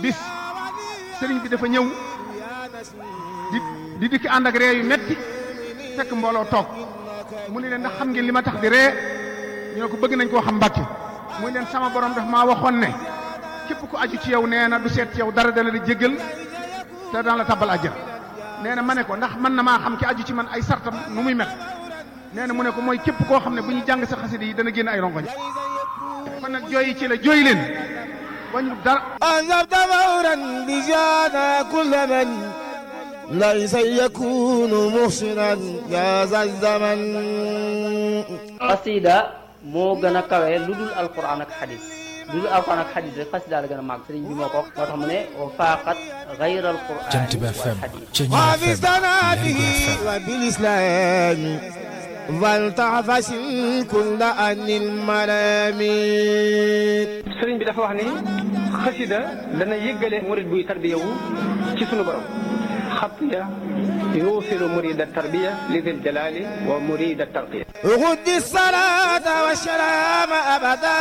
bis sëriñ bi dafa ñëw di di dikki ànd ak ree yu metti fekk mbooloo toog mu ne leen ndax xam ngeen li ma tax di ree ñu ne ko bëgg nañ koo xam mbàkke muy leen sama borom daf maa waxoon ne képp ku aju ci yow nee na du seet ci yow dara dala di jéggal te daan la tabal àjjana nee na ma ne ko ndax mën na maa xam ki aju ci man ay sartam nu muy mel nee na mu ne ko mooy képp koo xam ne bu ñu jàng sa xasida yi dana génn ay rongoñ kon nag jooyi ci la jooy leen wañu dara أنذرت فورا بجانا كل من ليس يكون محسنا يا ذا الزمن xasida moo gën a kawe lu dul alquran ak xadis lu dul alquran ak xadis rek xasida la gën a màgg sëriñ bi moo ko wax moo tax mu ne wa faaqat gayra alquran Jant bi FM Ceñeer وفي FM صلاته Lergui FM وبالإسلام فلتعفس كل أن الملامين sëriñ bi dafa wax ni xasida dana yëggale murid buy tarbiya wu ci sunu borom xatiya yuusilu murida tarbiya li dil jalali wa murida tarqiya غد الصلاة والسلام أبدا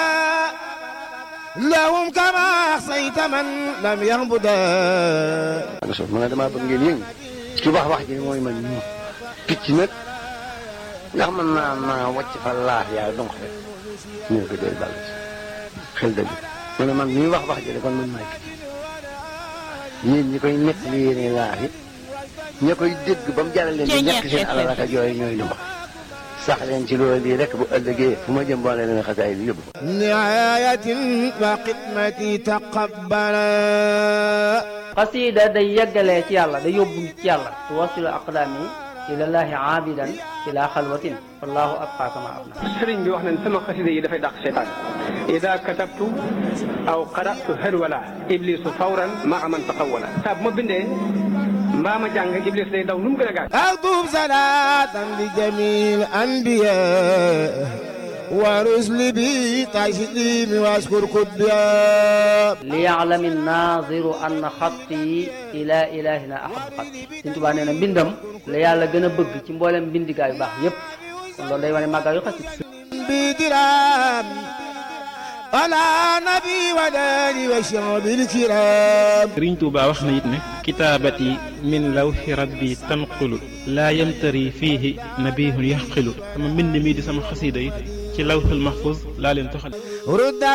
لهم كما أحصيت من لم يهبدا nga sof ma ne damaa bëgg ngeen yëngu ci wax wax ji mooy man ñu picc nag ndax mën naa naa wàcc fa laax yaa donc rek ñu ne ko doy bàll ci xel dëgg mu ne man ñuy wax wax ji de kon man maay picc yéen ñi koy nekk li yéene laax it ña koy dégg ba mu jaral leen di ñàkk seen alal ak yooyu ñooy lu mbax sax leen ci loolu lii rek bu ëllëgee fu ma jëm boo leen xasaay bi yóbbu نعاية وخدمتي تقبلا xasida day yeggalee ci yàlla day yóbbu nit ci yàlla tuwasilu aqdaami ilallaahi aabidan ila xalwatin wallahu abqa kama abna sëriñ bi wax nañ sama xasida yi dafay dàq seytaan ida katabtu aw qaratu harwala iblisu fawran maa man taqawala saa bu ma bindee mbaa ma jàng iblis day daw nu mu gën a gaaw أكتب صلاة لجميع الأنبياء ورسل بي تسليم واشكر كبيا liyaalami naziru anna xatti ila ilahina ahabu xatti Sëriñ Tuubaa nee na mbindam la yàlla gën a bëgg ci mboolem mbindigaa yu baax yépp kon loolu day wane màggaa yu xasida بدرام على نبي وداني وشعب الكرام sëriñ Tuuba wax na it ne kitaabati min lawxi rabbi tanqulu laa yamtari fiihi nabihun yaxqilu sama mbind mii di sama xasiida yi ci lawxul mahfuz laa leen toxal رد